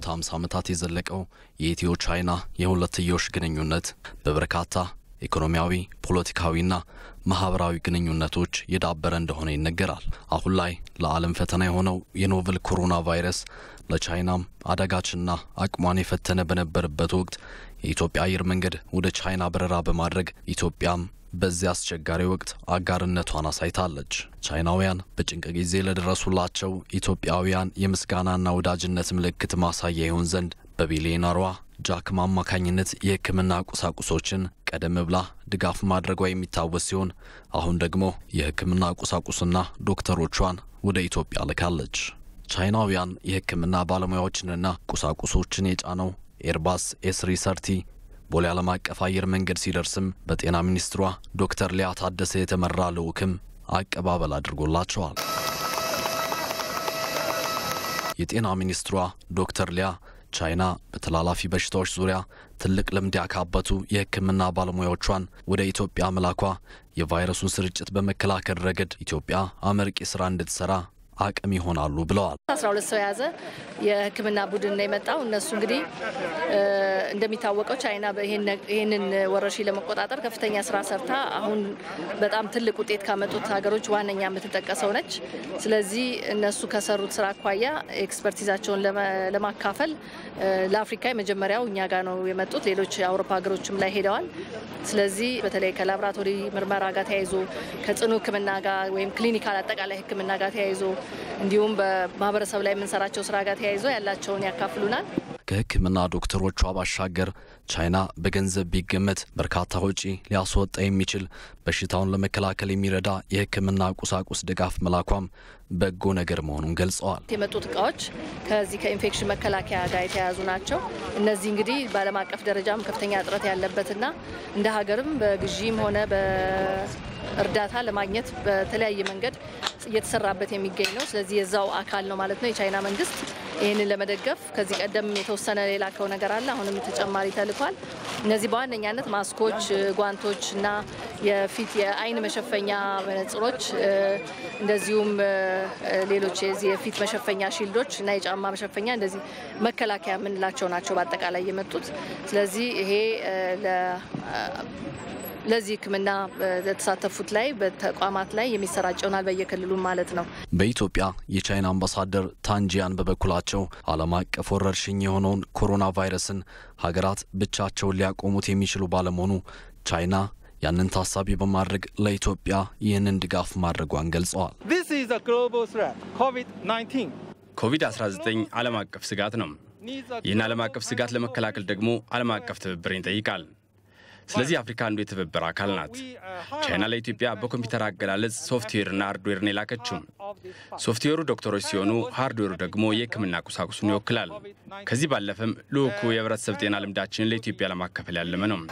ላለፉት 50 ዓመታት የዘለቀው የኢትዮ ቻይና የሁለትዮሽ ግንኙነት በበርካታ ኢኮኖሚያዊ፣ ፖለቲካዊና ማህበራዊ ግንኙነቶች የዳበረ እንደሆነ ይነገራል። አሁን ላይ ለዓለም ፈተና የሆነው የኖቨል ኮሮና ቫይረስ ለቻይናም አዳጋችና አቅሟን የፈተነ በነበረበት ወቅት የኢትዮጵያ አየር መንገድ ወደ ቻይና በረራ በማድረግ ኢትዮጵያም በዚህ አስቸጋሪ ወቅት አጋርነቷን አሳይታለች። ቻይናውያን በጭንቅ ጊዜ ለደረሱላቸው ኢትዮጵያውያን የምስጋናና ወዳጅነት ምልክት ማሳያ ይሆን ዘንድ በቢሊዮነሯ ጃክማ አማካኝነት የሕክምና ቁሳቁሶችን ቀደም ብላ ድጋፍ ማድረጓ የሚታወስ ሲሆን አሁን ደግሞ የሕክምና ቁሳቁስና ዶክተሮቿን ወደ ኢትዮጵያ ልካለች። ቻይናውያን የሕክምና ባለሙያዎችንና ቁሳቁሶችን የጫነው ኤርባስ ኤስሪ ሰርቲ ቦሌ ዓለም አቀፍ አየር መንገድ ሲደርስም በጤና ሚኒስትሯ ዶክተር ሊያ ታደሰ የተመራ ልዑክም አቀባበል አድርጎላቸዋል። የጤና ሚኒስትሯ ዶክተር ሊያ ቻይና በተላላፊ በሽታዎች ዙሪያ ትልቅ ልምድ ያካበቱ የሕክምና ባለሙያዎቿን ወደ ኢትዮጵያ መላኳ የቫይረሱን ስርጭት በመከላከል ረገድ ኢትዮጵያ አመርቂ ስራ እንድትሰራ አቅም ይሆናሉ ብለዋል። አስራ ሁለት ሰው የያዘ የህክምና ቡድን ነው የመጣው። እነሱ እንግዲህ እንደሚታወቀው ቻይና ይህንን ወረርሽኝ ለመቆጣጠር ከፍተኛ ስራ ሰርታ አሁን በጣም ትልቅ ውጤት ካመጡት ሀገሮች ዋነኛ የምትጠቀሰው ነች። ስለዚህ እነሱ ከሰሩት ስራ አኳያ ኤክስፐርቲዛቸውን ለማካፈል ለአፍሪካ የመጀመሪያው እኛ ጋር ነው የመጡት። ሌሎች የአውሮፓ ሀገሮችም ላይ ሄደዋል። ስለዚህ በተለይ ከላቦራቶሪ ምርመራ ጋር ተያይዞ ከጽኑ ህክምና ጋር ወይም ክሊኒካል አጠቃላይ ህክምና ጋር ተያይዞ እንዲሁም በማህበረሰብ ላይ የምንሰራቸው ስራ ጋር ተያይዞ ያላቸውን ያካፍሉናል። ከህክምና ዶክተሮቿ ባሻገር ቻይና በገንዘብ ቢገመት በርካታ ወጪ ሊያስወጣ የሚችል በሽታውን ለመከላከል የሚረዳ የህክምና ቁሳቁስ ድጋፍ መላኳም በጎ ነገር መሆኑን ገልጸዋል። የመጡት እቃዎች ከዚህ ከኢንፌክሽን መከላከያ ጋር የተያያዙ ናቸው። እነዚህ እንግዲህ በዓለም አቀፍ ደረጃም ከፍተኛ እጥረት ያለበትና እንደ ሀገርም በግዢም ሆነ በእርዳታ ለማግኘት በተለያየ መንገድ እየተሰራበት የሚገኝ ነው። ስለዚህ የዛው አካል ነው ማለት ነው። የቻይና መንግስት ይህንን ለመደገፍ ከዚህ ቀደም የተወሰነ የላከው ነገር አለ። አሁንም ተጨማሪ ተልኳል። እነዚህ በዋነኛነት ማስኮች፣ ጓንቶች እና የፊት የአይን መሸፈኛ መነጽሮች እንደዚሁም ሌሎች የዚህ የፊት መሸፈኛ ሺልዶች እና የጫማ መሸፈኛ እንደዚህ መከላከያ የምንላቸው ናቸው በአጠቃላይ የመጡት። ስለዚህ ይሄ ለዚህ ሕክምና ለተሳተፉት ላይ በተቋማት ላይ የሚሰራጭ ይሆናል በየክልሉ ማለት ነው። በኢትዮጵያ የቻይና አምባሳደር ታንጂያን በበኩላቸው ዓለም አቀፍ ወረርሽኝ የሆነውን ኮሮና ቫይረስን ሀገራት ብቻቸውን ሊያቆሙት የሚችሉ ባለመሆኑ ቻይና ያንን ታሳቢ በማድረግ ለኢትዮጵያ ይህንን ድጋፍ ማድረጓን ገልጸዋል። ኮቪድ-19 ዓለም አቀፍ ስጋት ነው። ይህን ዓለም አቀፍ ስጋት ለመከላከል ደግሞ ዓለም አቀፍ ትብብርን ይጠይቃል። ስለዚህ አፍሪካ አንዱ የትብብር አካል ናት። ቻይና ለኢትዮጵያ በኮምፒውተር አገላለጽ ሶፍትዌርና ሃርድዌርን የላከችው። ሶፍትዌሩ ዶክተሮች ሲሆኑ ሃርድዌሩ ደግሞ የሕክምና ቁሳቁሱን ይወክላል። ከዚህ ባለፈም ልዑኩ የህብረተሰብ ጤና ልምዳችንን ለኢትዮጵያ ለማካፈል ያለመ ነው።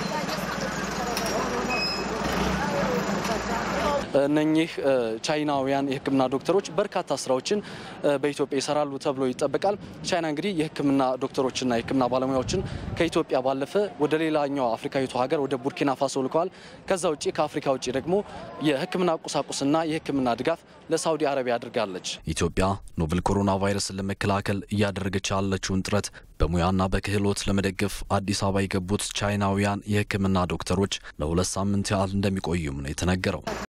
እነኚህ ቻይናውያን የህክምና ዶክተሮች በርካታ ስራዎችን በኢትዮጵያ ይሰራሉ ተብሎ ይጠበቃል። ቻይና እንግዲህ የህክምና ዶክተሮችና የህክምና ባለሙያዎችን ከኢትዮጵያ ባለፈ ወደ ሌላኛው አፍሪካዊቱ ሀገር ወደ ቡርኪና ፋሶ ልከዋል። ከዛ ውጭ ከአፍሪካ ውጭ ደግሞ የህክምና ቁሳቁስና የህክምና ድጋፍ ለሳውዲ አረቢያ አድርጋለች። ኢትዮጵያ ኖቨል ኮሮና ቫይረስን ለመከላከል እያደረገች ያለችውን ጥረት በሙያና በክህሎት ለመደገፍ አዲስ አበባ የገቡት ቻይናውያን የህክምና ዶክተሮች ለሁለት ሳምንት ያህል እንደሚቆዩም ነው የተነገረው።